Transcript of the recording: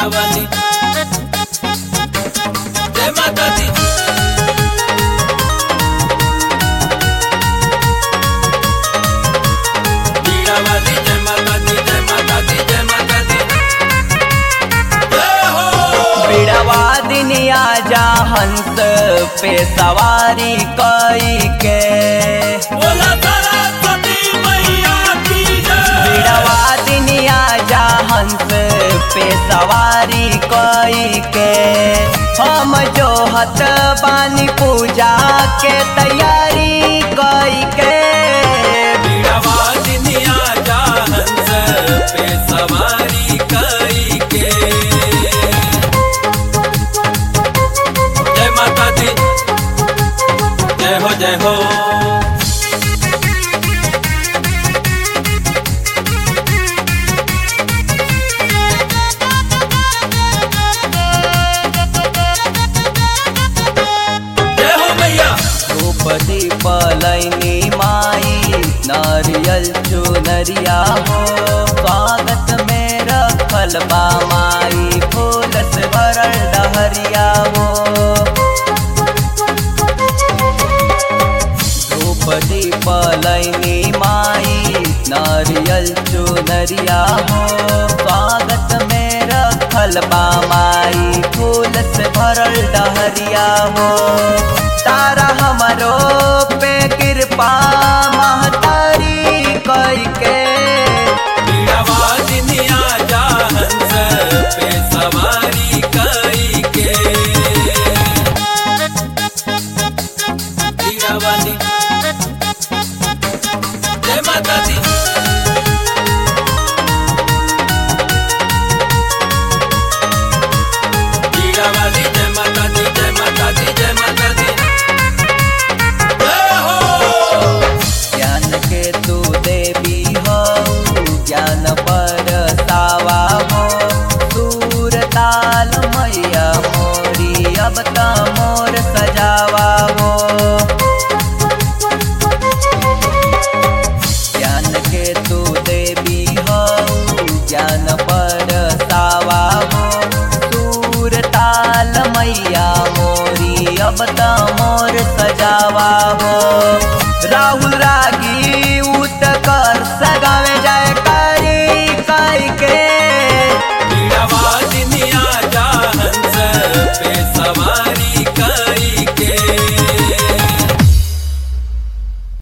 वाली जय माता दी बीड़ा वाली जय माता दी जय माता दी जय माता दी जय हो बिड़वा दिनिया जा हंस पे सवारी कई के बोला सरस्वती मैया की जय बिड़वा दिनिया जा हंस पे सवारी कई के हम जो हत बानी पूजा के तैयारी कई के बीड़ावादिनिया जा हंस पे सवारी कई के जय माता दी जय हो जय हो जय हो मैया धूप दीप लैनी माई नारियल चुनरिया हो स्वागत में रखल बा माई फूल से भरल डहरिया हो धूप दीप लैनी माई नारियल चुनरिया हो स्वागत में रखल बा माई फूल से भरल डहरिया हो तारा हमरो पे कृपा महतारी कई के